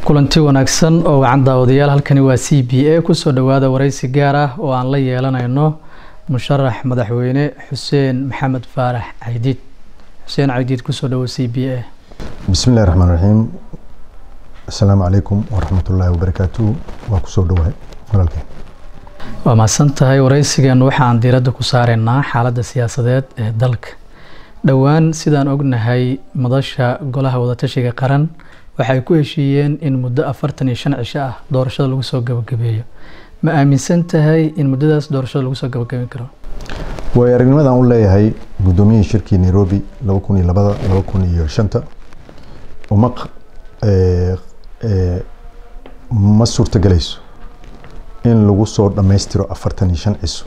kulanti wanaagsan oo wacan daawadayaal halkani waa c b a kusoo dhawaada wareysi gaar ah oo aan la yeelanayno musharax madaxweyne xuseen maxamed faarax caydiid xuseen caydiid kusoo dhawo c b a bismi illahi raxmaan raxiim assalaamu calaykum waraxmatullaahi wabarakaatuhu waa kusoo dhawahay walaalkeen waa mahadsan tahay wareysigan waxaan diiradda ku saareynaa xaaladda siyaasadeed ee dalka dhowaan sidaan ognahay madasha golaha wadatashiga qaran waxay ku heshiiyeen in muddo afartan iyo shan cisho ah doorashada lagu soo gabagabeeyo ma aaminsan tahay in muddadaas doorashada lagu soo gabagabeyn karo waayo aragnimadan u leeyahay guddoomiyihii shirkii nairobi laba kun iyo labada laba kun iyo shanta uma ma suurtagelayso in lagu soo dhammaystiro afartan iyo shan ciso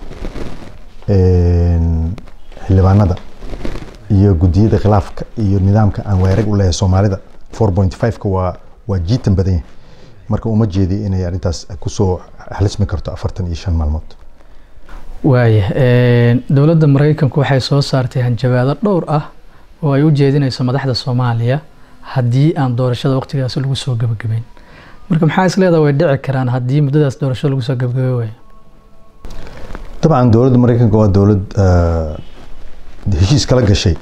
xildhibaanada iyo guddiyada khilaafka iyo nidaamka aan weerag u leeyahay soomaalida four point five-ka waa waa jiitan badan yahay marka uma jeedi inay arrintaas kusoo xalismi karto afartan iyo shan maalmood waaya dowladda mareykanku waxay soo saartay hanjabaado dhowr ah oo ay u jeedinayso madaxda soomaaliya haddii aan doorashada waqtigaasi lagu soo gabagabeyn marka maxaa is leedaha way dhici karaan haddii muddadaas doorashada lagu soo gabagabey waayo dabcan dowladda mareykanka waa dowlad heshiis kala gashay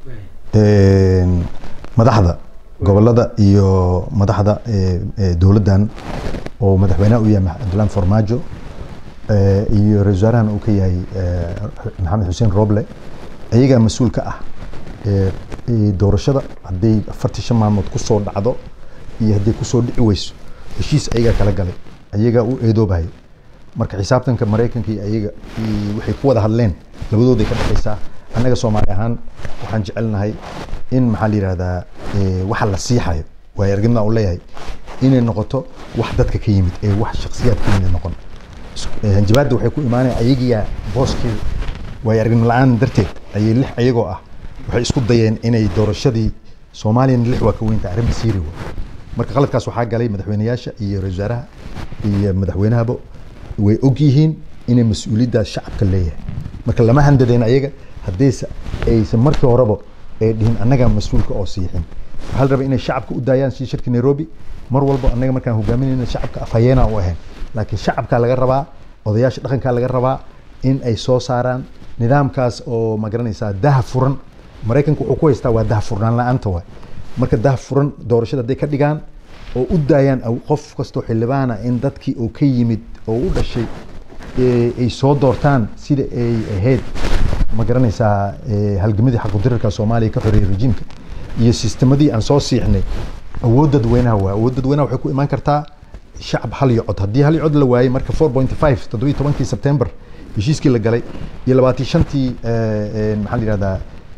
madaxda gobolada iyo madaxda dowladdan oo madaxweynaha u yahay abdullahi farmaajo iyo ra-isul wasaarahan uu ka yahay maxamed xuseen roble ayagaa mas-uul ka ah doorashada hadday afartii shan maalmood kusoo dhacdo iyo hadday kusoo dhici weyso heshiis ayagaa kala galay ayagaa u eedoobahay marka xisaabtanka maraykanka iyo ayaga waxay ku wada hadleen labadooday ka dhexaysaa annaga soomaali ahaan waxaan jecelnahay in maxaa la yihahdaa waxa la siixayo waayo aragnimadan u leeyahay inay noqoto wax dadka ka yimid ee wax shaksiyaad ka yimid noqon hanjabaadda waxay ku imaanaya ayagiyaa booskii waayo aragnimo la-aan darteed ayay lix ayagoo ah waxay isku dayeen inay doorashadii soomaaliyana lix waa ka weynta arrin basiiri wa marka qaladkaas waxaa galay madaxweyneyaasha iyo ra-isul wasaaraha iyo madaxweynahaba way og yihiin inay mas-uuliyaddaas shacabka leeyahay marka lama handadeen ayaga haddayse aysan markii horeba ay dhihin annaga mas-uulka oo siixin waxaa la rabaa inay shacabka u daayaan si shirka nairobi mar walba annaga markaan hogaaminayna shacabka afhayeena u ahayn laakiin shacabkaa laga rabaa odayaasha dhaqankaa laga rabaa in ay soo saaraan nidaamkaas oo ma garanaysaa daha furan maraykanka wuxuu ku haystaa waa daha furnaan la-aanta waay marka daha furan doorashada hadday ka dhigaan oo u daayaan qof kastoo xildhibaana in dadkii oo ka yimid oo u dhashay ay soo doortaan sida ay ahayd ma garanaysaa halgamadii xaqudirarka soomaaliya ka xoreeyay rejiimka iyo sistemadii aan soo siixnay awood dadweynaha waa awood dadweynaha waxay ku imaan kartaa shacab hal iyo cod haddii hal iyo cod la waayey marka four point five toddobiyi tobankii september heshiiskii la galay iyo labaatan shantii maxaa la yihahdaa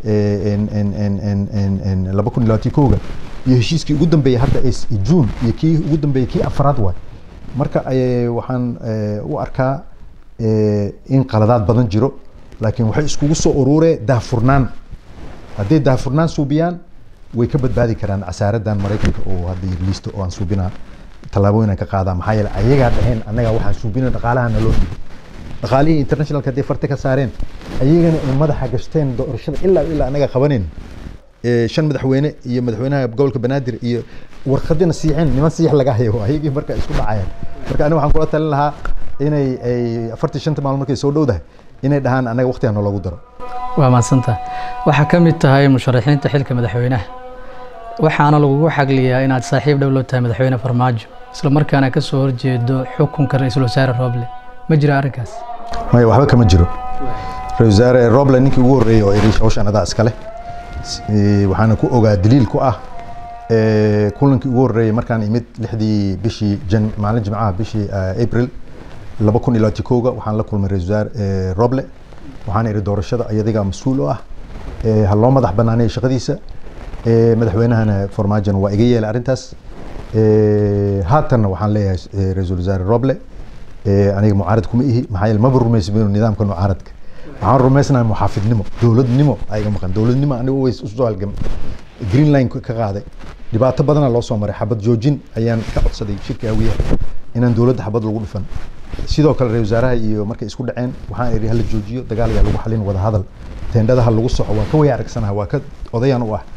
laba kun iyo labaatan kowga iyo heshiiskii ugu dambeeyey hadda june iyo kii ugu dambeeyey kii afraad waay marka waxaan u arkaa in qaladaad badan jiro laakiin waxay iskugu soo ururee daahfurnaan hadday daahfurnaan suubiyaan way ka badbaadi karaan casaaradan maraykanka oo hadda liisto oo aan suubinaa tallaabooyin ka qaadaa maxaa yeele ayagaa dhaheen annaga waxaan suubina dhaqaalaha naloo dhigo dhaqaalihii internationalka hadday farta ka saareen ayagana ay madaxa gashteen doorashada ilaa ilaa annaga qabanin shan madaxweyne iyo madaxweynaha gobolka banaadir iyo warqadina siixeen niman siix laga hayo ayagii marka isku dhacayaan marka aniga waxaan kula talin lahaa inay ay afartii shanta maalmo markay soo dhowdahay inay dhahaan annaga waqtiga noolagu daro waa mahadsantaha waxaa ka mid tahay musharaxiinta xilka madaxweynaha waxaana lagugu xagliyaa inaad saaxiib dhow loo tahay madaxweyne farmaajo isla markaana ka soo horjeedo xukunka ra-iisul wasaare roble ma jira arrinkaas maya waxba kama jiro ra-isul wasaare roble ninkii ugu horreeyey oo irish hawshan adaa iskale waxaana ku ogaa daliil ku ah kulankii ugu horreeyey markaan imid lixdii bishii jan maalin jimcaha bishii april laba kun iyo labaatan kowga waxaan la kulmay ra-isul wasaare roble waxaan iri doorashada iyadigaa mas-uul u ah ha loo madax banaaneeyo shaqadiisa madaxweynahana farmaajona waa iga yeelay arrintaas haatanna waxaan leeyahay ra-iisul wasaare roble aniga mucaarad kuma ihi maxaa yeele maba rumaysbino nidaamka mucaaradka waxaan rumaysnahay muxaafidnimo dowladnimo ayaga maqan dowladnimo aniga ways usoo halgam green line ka qaaday dhibaato badana loo soo maray xabad joojin ayaan ka codsaday shirka hawiyaha inaan dowladda xabad lagu dhufan sidoo kale ra-isul wasaaraha iyo markay isku dhaceen waxaan iri hala joojiyo dagaal ayaa lagu xalin wada hadal teendhadaha lagu soxo waa ka way aragsanaha waa ka odayaan u ah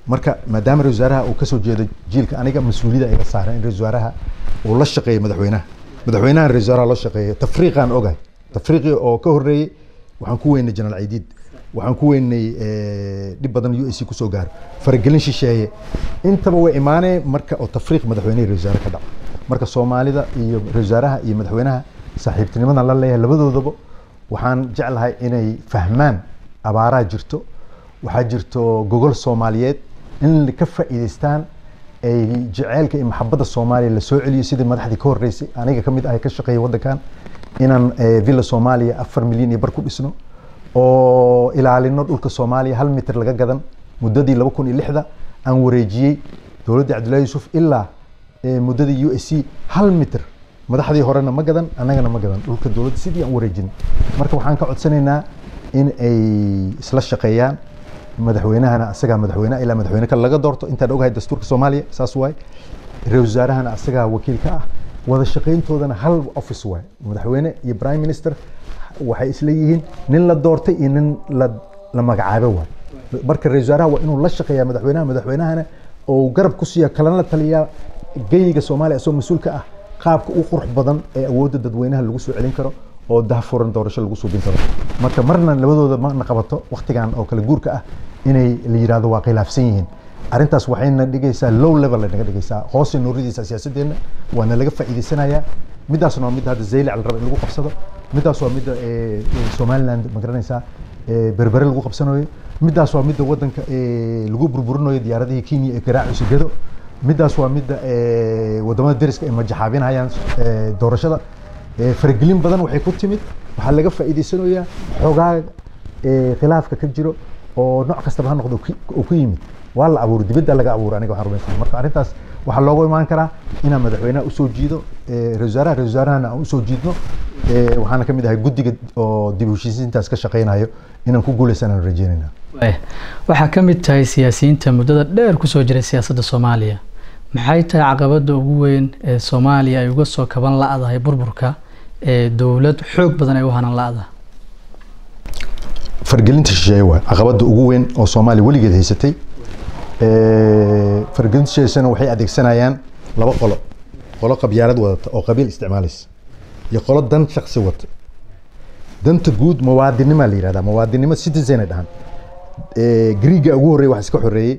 marka maadaama ra wasaaraha uu kasoo jeedo jiilka aniga mas-uuliyada iga saaran in ra wasaaraha uu la shaqeeyo madaxweynaha madaxweynaha ra wasaaraha loo shaqeeyo tafriiqaan ogahay tafriiqii oo ka horreeyey waxaan ku weynay jenaraal ciidiid waxaan ku weynay dhib badan u s kusoo gaaro faragelin shisheeye intaba way imaaneen marka oo tafriiq madaxweynaha ra wasaare ka dhaco marka soomaalida iyo ra wasaaraha iyo madaxweynaha saaxiibtinimadan la leeyahay labadoodaba waxaan jeclahay inay fahmaan abaaraa jirto waxaa jirto gogol soomaaliyeed in ka faa'iidaystaan ay jeceylka iyo maxabadda soomaaliya la soo celiyo sidii madaxdii ka horreysay aniga ka mid ah ka shaqeeya waddankan inaan villa soomaaliya afar milyan iyo bar ku dhisno oo ilaalino dhulka soomaaliya hal mitir laga gadan muddadii laba kun iyo lixda aan wareejiyey dowladda cabdullahi yuusuf ilaa muddadii u s c hal mitir madaxdii horena ma gadan annagana ma gadan dhulka dowladda sidii aan wareejin marka waxaan ka codsanaynaa in ay isla shaqeeyaan madaxweynahana asagaa madaxweyne ilaa madaxweyne kale laga doorto intaan ogahay dastuurka soomaaliya saas waay ra wasaarahana asagaa wakiil ka ah wada shaqayntoodana hal office waay madaxweyne iyo prime minister waxay isla yihiin nin la doortay iyo nin la la magacaabo waay marka ra wasaaraha waa inuu la shaqeeyaa madaxweynaha madaxweynahana oo garab ku siiya kalana la taliyaa geyiga soomaaliya asoo mas-uul ka ah qaabka u qurux badan ee awoodda dadweynaha lagu soo celin karo oo dahfuran doorasho lagu suubin karo marka marna labadooda mana qabato waktigan oo kale guurka ah inay la yidhahdo waa khilaafsan yihiin arrintaas waxayna dhigaysaa low level naga dhigaysaa hoosay nuuridaysaa siyaasadeenna waana laga faa'iidaysanayaa midaasna waa midda hadda zaylac la raba in lagu qabsado midaas waa midda somaliland ma garanaysaa berbere lagu qabsanayo midaas waa midda waddanka lagu burburinayo diyaaradihii kenya ee garaaciisa gedo midaas waa midda wadamada deriska ay majaxaabinayaan doorashada faragelin badan waxay ku timid waxaa laga faa'iidaysanayaa xoogaa khilaafka ka jiro oo nooc kastaba ha noqdo oo ku yimid waa la abuuray dibadda laga abuuray aniga waxaan rumaysanahay marka arrintaas waxaa loogu imaan karaa inaan madaxweynaha usoo jiido ra wasaaraha ra wasaarahana aan usoo jiidno waxaana ka mid ahay guddiga oo dib u heshiisiintaas ka shaqeynayo inaan ku guuleysanaan rajeynayna waxaa ka mid tahay siyaasiyiinta muddada dheer kusoo jiray siyaasadda soomaaliya maxay tahay caqabadda ugu weyn ee soomaaliya ay uga soo kaban la-dahay burburka ee dowlad xoog badan ay u hanan la-da fargelinta shisheeye waay caqabadda ugu weyn oo soomaaliya weligeed haysatay fargelinta shisheeyesana waxay adeegsanayaan laba qolo qolo qabyaalad wadata oo qabiil isticmaalaysa iyo qolo dan shaksi wata danta guud muwaadinimaa la yihahdaa muwaadinimo citizen ay dhahan griiga ugu horreeya wax iska xoreeyey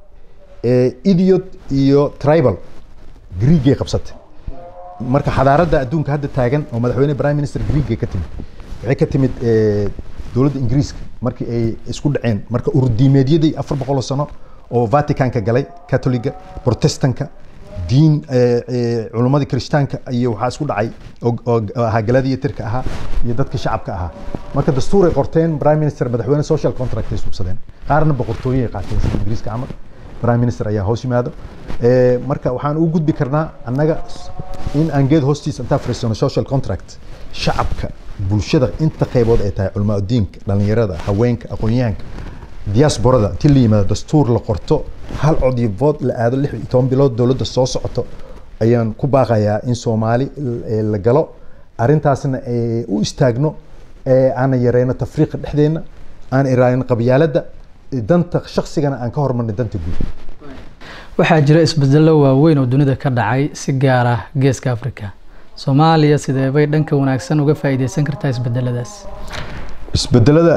idiot iyo tribal griigay qabsatay marka xadaaradda adduunka hadda taagan oo madaxweyne prime minister griigay ka timid waxay ka timid dowladda ingiriiska markii ay isku dhaceen marka urdiimeedyadii afar boqoloo sano oo vaticanka galay catholiga protestanka diin culummadii kirishtaanka iyo waxaa isku dhacay oo ahaa galadii tirka ahaa iyo dadka shacabka ahaa marka dastuuray qorteen prime minister madaxweyne social contract ay subsadeen qaarna boqortooyay qaateen sida ingiriiska camal prime minister ayaa hoos yimaado marka waxaan ugu gudbi karnaa annaga in aan geed hoostiisa intaa fariisano social contract shacabka bulshada inta qaybood ay tahay culmaa diinka dhalinyarada haweenka aqoon-yahanka diasporada inti la yimaado dastuur la qorto hal cod iyo vood la aado lix iyo toban bilood dowladda soo socoto ayaan ku baaqayaa in soomaali la galo arrintaasna u istaagno aana yareyno tafriiqa dhexdeenna aan iraalino qabyaaladda danta shaksigana aan ka hormarnay danta guud waxaa jira isbedello waaweyn oo dunida ka dhacay si gaar ah geeska africa soomaaliya sidee bay dhanka wanaagsan uga faa'iideysan kartaa isbedeladaas isbedelada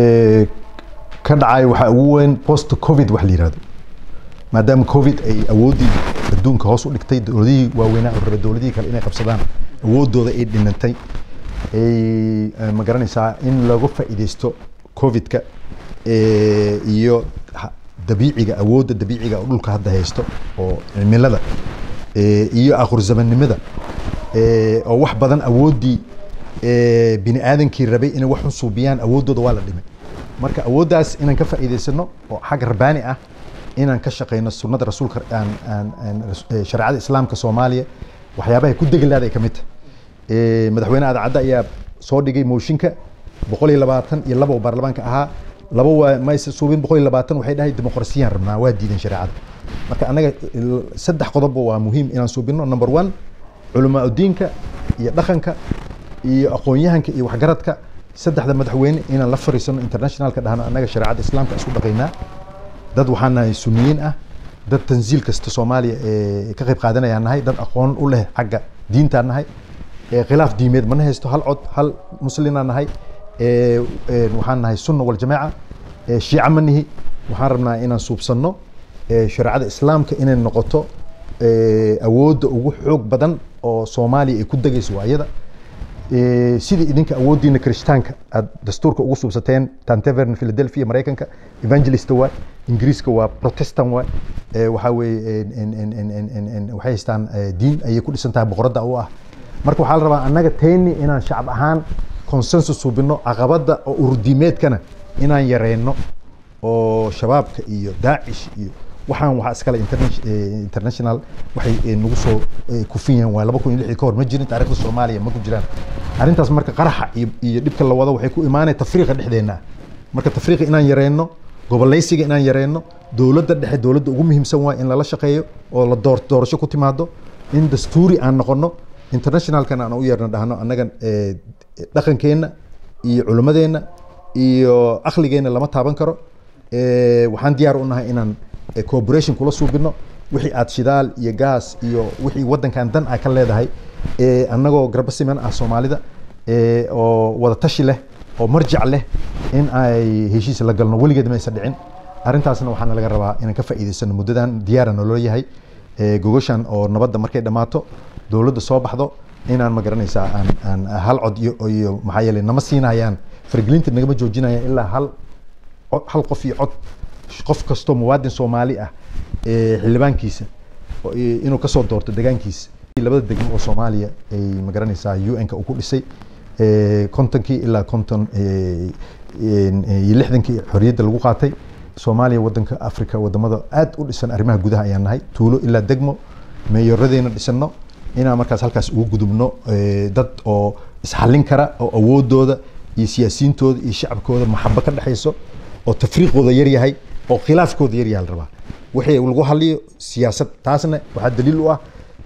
ka dhacay waxaa ugu weyn post covid wax la yihahdo maadaama covid ay awooddii adduunka hoos u dhigtay dowladihii waaweynaa oo raba dowladihii kale inay qabsadaan awooddooda ay dhinantay ay ma garanaysaa in laga faa'iideysto covidka iyo dabiiciga awoodda dabiiciga oo dhulka hadda haysto oo cimilada iyo aqorzamannimada oo wax badan awooddii bini aadankii rabay inay wax unsuubiyaan awooddooda waa la dhimay marka awooddaas inaan ka faa'iidaysano oo xag rabbaani ah inaan ka shaqeyno sunnada rasuulka aan aan shareecada islaamka soomaaliya waxyaabahay ku degelaada ay ka mid tahay madaxweyne adacadda ayaa soo dhigay mooshinka boqol iyo labaatan iyo laba oo baarlamaanka ahaa laba waa mayse suubin boqol iyo labaatan waxay dhahay dimuqrasiyaan rabnaa waa diideen shareecada marka annaga saddex qodobba waa muhiim inaan suubino number one culamaa diinka iyo dhaqanka iyo aqoon-yahanka iyo waxgaradka saddexda madaxweyne inaan la fariisano internationalka dhahno annaga shareecada islaamka isku dhaqaynaa dad waxaan nahay sunniyiin ah dad tansiil kasta soomaaliya ee ka qayb qaadanayaan nahay dad aqoon u leh xagga diintaan nahay ee khilaaf diimeed mana haysto hal cod hal muslinaan nahay ee ee waxaan nahay sunna waljamaaca ee shiica ma nihi waxaan rabnaa inaan suubsanno ee shareecada islaamka inay noqoto ee awoodda ugu xoog badan oo soomaaliya ay ku degayso waa iyada Ee, sidii idinka awooddiina kirishtaanka aad dastuurka ugu suubsateen tantevern philadelphia maraykanka evangelist waa ingiriiska waa protestant waa ee, waxaa weeye en- en- en- en- en- en- en- waxay haystaan ee, diin ayay ku dhisan tahay boqoradda u ah marka waxaa la rabaa annaga tayni inaan shacab ahaan consensus suubino caqabadda oo ururdiimeedkana inaan yareyno oo shabaabka iyo daacish iyo waxaan waxaa iskale interna- eh, international waxay eh, nagu soo eh, kufin yihiin waa laba kun iyo lixdii ka hor ma jirin taariikhda soomaaliya ma ku jiraan arrintaas marka qaraxa iyo iyo dhibka la wado waxay ku imaanaya tafriiqa dhexdeena marka tafriiqa inaan yareyno gobolaysiga inaan yareyno dowladda dhexe dowladda ugu muhiimsan waa in lala shaqeeyo oo la door doorasho ku timaado in dastuuri aan noqono internationalkana aan u yeerno dhahno annaga eh, dhaqankeenna iyo culimmadeenna iyo akligeenna lama taaban karo Eh, waxaan diyaar u nahay inaan eh, cooperation kula suubino wixii aad shidaal iyo gaas iyo wixii waddankan dan ah ka leedahay eh, annagoo garba siman ah soomaalida eh, oo wada tashi leh oo marjac leh in ay heshiis la galno weligeed maysa dhicin arrintaasna waxaana laga rabaa inaan ka faa'iidaysano muddadan diyaara nolol yahay Eh, gogoshan oo nabadda markay dhammaato dowladda soo baxdo inaan ma garanaysaa aan aan hal cod iyo iyo maxaa yeelay nama siinayaan fargelinta nagama joojinayaan ilaa hal cod- hal qof iyo cod qof kastoo muwaadin soomaali ah ee xildhibaankiisa oo, ee, inuu kasoo doorto degaankiisa labada degmo oo soomaaliya ay magaranaysaa un-ka uu ku dhisay ee, kontonkii ilaa konton ee, een, ee, iyo lixdankii xorriyadda lagu qaatay soomaaliya wadanka africa wadamada aad u dhisan arrimaha gudaha ayaan nahay tuulo ilaa degmo meeyoradeena dhisano inaan markaas halkaas ugu gudubno ee, dad oo isxallin kara oo awoodooda iyo siyaasiyiintooda iyo shacabkooda maxabo ka dhexayso oo tafriiqooda yar yahay oo khilaafkooda yar yahay la rabaa wixii lagu hadliyo siyaasad taasna waxaa daliil u ah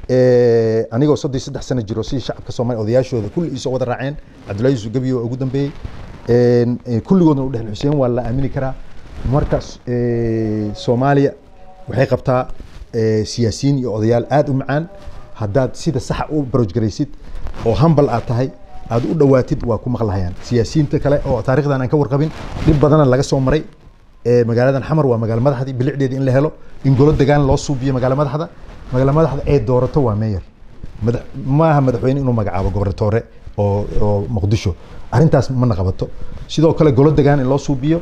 eh, anigoo soddon iyo saddex sano jiro sidii shacabka soomaaliya odayaashooda kulli isoo wada raaceen cabdullaahi yusuf gebiyo waa ugu dambeeyey En, eh, kulligoodna u dhexel xuseen waa la aamini karaa markaas eh, soomaaliya waxay qabtaa eh, siyaasiyiin iyo odayaal aad u macaan haddaad sida saxa u baroj garaysid oo hambal aad tahay aad u dhowaatid waa ku maqlahayaan siyaasiyiinta kale oo taarikhdan aan ka warqabin dhib badana laga soo maray ee magaaladan xamar waa magaalo madaxdii bilicdeeda in la helo in golo degaan loo suubiyo magaalo madaxda magaalo madaxda ee doorato waa meeyer madax maaha madaxweyne inuu magacaabo gobernatore oo oo muqdisho arrintaas mana qabato sidoo kale golo degaan in loo suubiyo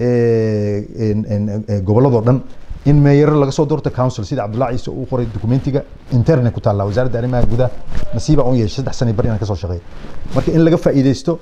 ee, en- en- en- gobolladoo dhan in meeyaro laga soo doorto council sida cabdullahi ciise uu qoray documentiga interne ku taalla wasaaradda arrimaha gudaha nasiiba un yeeshay saddex sano bar inaan kasoo shaqeeyo marka in laga faa'iidaysto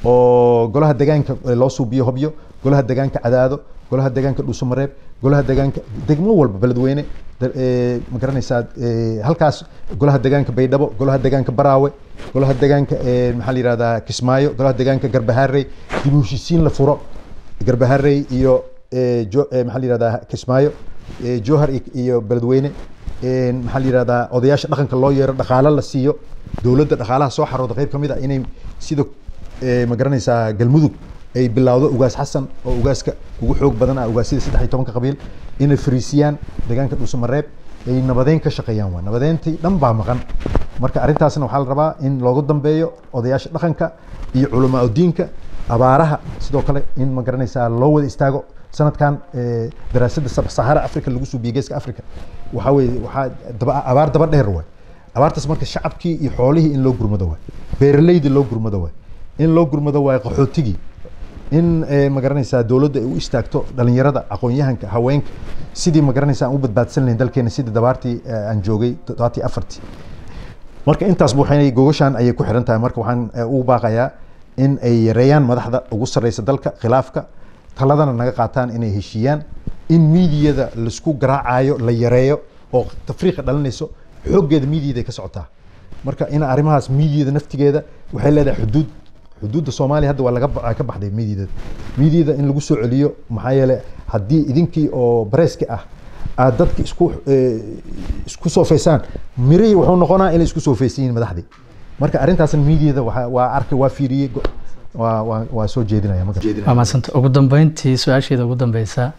oo golaha degaanka loo suubiyo hobyo golaha degaanka cadaado golaha degaanka dhuusamareeb golaha degaanka degmo walba beledweyne da- ee, ma garanaysaa ee, halkaas golaha degaanka baydhabo golaha degaanka baraawe golaha degaanka ee, maxaa la yihahdaa kismaayo golaha degaanka garbahaarey dib u heshiisiin la furo garbaharey iyo ee, jo- ee, maxaa la yihahdaa kismaayo ee, jowhar iyo- iyo beledweyne een, maxaa la yihahdaa odayaasha dhaqanka loo yeero dhaqaalo la siiyo dowladda dhaqaalaha soo xarooda qayb ka mid ah inay sida ee, ma garanaysaa galmudug ay bilowdo ugaas xasan oo ugaaska ugu xoog badan ah ugaasyada saddex iyo tobanka qabiil inay fariisiyaan deegaanka dhuusamareeb ay nabadeyn ka shaqeeyaan waa nabadeyntii dhan baa maqan marka arrintaasna waxaa la rabaa in loogu dambeeyo odayaasha dhaqanka iyo culamaa udiinka abaaraha sidoo kale in ma garanaysaa loo wada istaago sanadkan ee, daraasadda sab sahara africa lagu suubiyey geeska africa waxaa weeye waxaa daba abaar daba dheer waay abaartaas marka shacabkii iyo xoolihii in loo gurmado waay beeraleydii loo gurmado waay in loo gurmado waay qaxootigii in eh, ma garanaysaa dowladda ay u istaagto dhalinyarada aqoon-yahanka haweenka sidii ma garanaysaa aan u badbaadsan lahayn dalkeena sidii dabaartii eh, aan joogay toddobaati afartii marka intaas waxay gogashaan ayay ku xiran tahay marka waxaan eh, ugu baaqayaa in ay yareeyaan madaxda ugu sarreysa dalka khilaafka taladana naga qaataan inay heshiiyaan in miidiyada laisku garaacayo la yareeyo oo tafriiqa dhalinayso xooggeeda miidiyada ay ka socotaa marka in arrimahaas miidiyada naftigeeda waxay leedahay xuduud xuduudda soomaaliya hadda waa laga ba- ka baxday miidiyada miidiyada in lagu soo celiyo maxaa yeelay haddii idinkii oo bareeski ah aad dadka isku eh, isku soofeysaan mirihii wuxuu noqonaa inay isku soofeysan yihiin madaxdii marka arrintaasna miidiyada waa waa arkay waa fiiriyey go- waa waa waa soo jeedinaya marka waa mahadsanta ugu dambeyntii su-aasheeda ugu dambeysa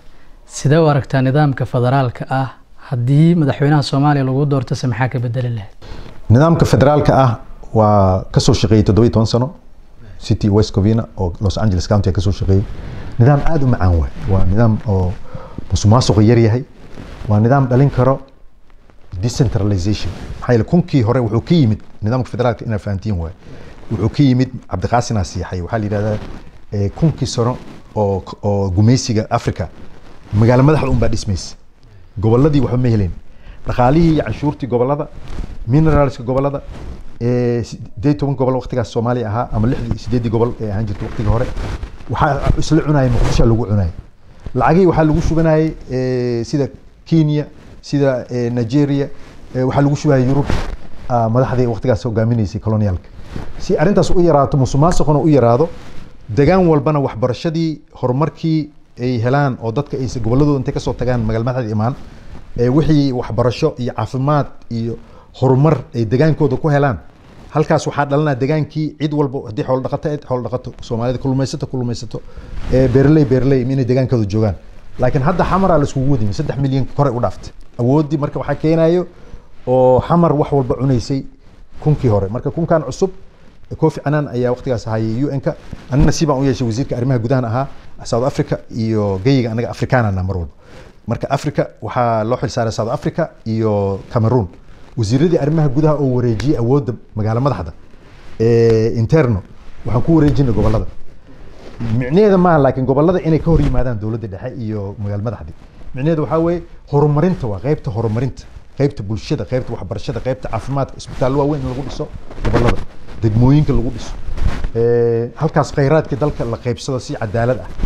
sidee u aragtaa nidaamka federaalka ah haddii madaxweynaha soomaaliya lagu doortase maxaa ka bedeli lahayd nidaamka federaalka ah waa kasoo shaqeeyey toddobiyi toban sano city west covina oo los angeles county kasoo shaqeeyey nidaam aada u macaan waay waa nidaam oo musuqmaasuqa yar yahay waa nidaam dhalin karo decentralization maxaa yeele kunkii hore wuxuu ka yimid nidaamka federaalka inaa fahantiin waay wuxuu ka yimid cabdiqaasinaa siixay waxaa la yidhahdaa kunkii sano oo oo gumaysiga africa magaalo madaxda unbaa dhismaysa gobolladii waxba ma heleen dhaqaalihii iyo canshuurtii gobollada mineralska gobollada sideed toban gobol waqtigaas soomaaliya ahaa ama lixdii sideeddii gobol ee ahaan jirta waqtigii hore waxaa isla cunayay muqdisho lagu cunayay lacagihii waxaa lagu shubanayay sida kenya sida nigeria waxaa lagu shubayay yurub madaxdii waqtigaas hogaaminaysay colonialka si arrintaas u yaraato musuqmaasuquna u yaraado degaan walbana waxbarashadii horumarkii ay helaan oo dadka ay gobolladooda intay kasoo tagaan magaal madaxda imaan wixii waxbarasho iyo caafimaad iyo horumar ay degaankooda ku helaan halkaas waxaa dhalanaa degaankii cid walba haddii xoolo dhaqato xoolo dhaqato soomaalida kulumaysato kulumaysato beerley beerley inay degaankooda joogaan laakiin hadda xamaraa la iskugu wadimi saddex milyan kore u dhaaftay awooddii marka waxaa keenayo oo xamar wax walba cunaysay kunkii hore marka kunkan cusub kofi annan ayaa waqtigaas ahayay u n-ka anina nasiibaan u yeeshay wasiirka arrimaha gudahan ahaa south africa iyo geyiga anaga afrikaanana mar walba marka africa waxaa loo xil saaray south africa iyo cameroon wasiiradii arrimaha gudaha oo wareejiyey awoodda magaalo madaxda interno waxaan ku wareejinay gobollada micnaheeda maaha laakiin gobollada inay ka hor yimaadaan dowladda dhexe iyo magaalo madaxdii micnaheeda waxaa weeye horumarinta waa qaybta horumarinta qaybta bulshada qaybta waxbarashada qaybta caafimaadka isbitaallo waaweyn in lagu dhiso gobollada degmooyinka lagu dhiso halkaas khayraadka dalka la qaybsado si cadaalad ah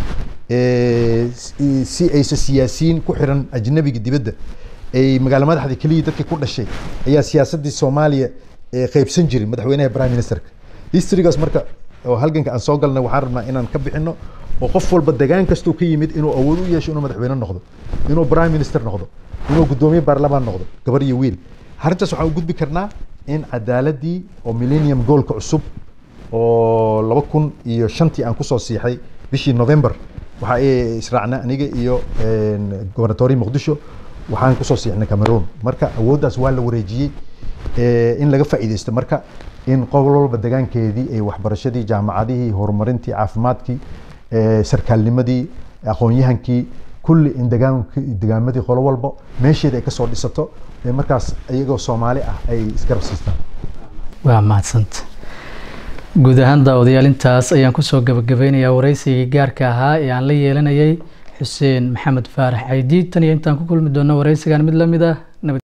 si aysa siyaasiyiin ku xiran ajnabiga dibadda ay magaalo madaxda keliya dadkii ku dhashay ayaa siyaasaddii soomaaliya qaybsan jirin madaxweynaha prime ministerka historygaas marka oo halganka aan soo galnay waxaan rabnaa inaan ka bixino oo qof walba degaan kastuu ka yimid inuu awood u yeesho inuu madaxweyne noqdo inuu prime minister noqdo inuu guddoomiye baarlamaan noqdo gabar iyo wiil arrintaas waxaan u gudbi karnaa in cadaaladii oo millennium goalka cusub oo laba kun iyo shantii aan kusoo siixay bishii november waxa ay israacna aniga iyo gobernatoriya muqdisho waxaan kusoo siixnay cameroon marka awooddaas waa la wareejiyey in laga faa'iidaysto marka in qobol walba degaankeedii ay waxbarashadii jaamacadihii horumarintii caafimaadkii sarkaalnimadii aqoon-yahankii kulli in degaanki degaamadii qolo walba meesheeda ay kasoo dhisato markaas iyagoo soomaali ah ay isgarab siistaan waa mahadsanta guud ahaan daawadayaal intaas ayaan kusoo gabagabeynayaa waraysigii gaarka ahaa ee aan la yeelanayay xuseen maxamed faarax caydiid tan iyo intaan ku kulmi doono waraysigan mid lamid ah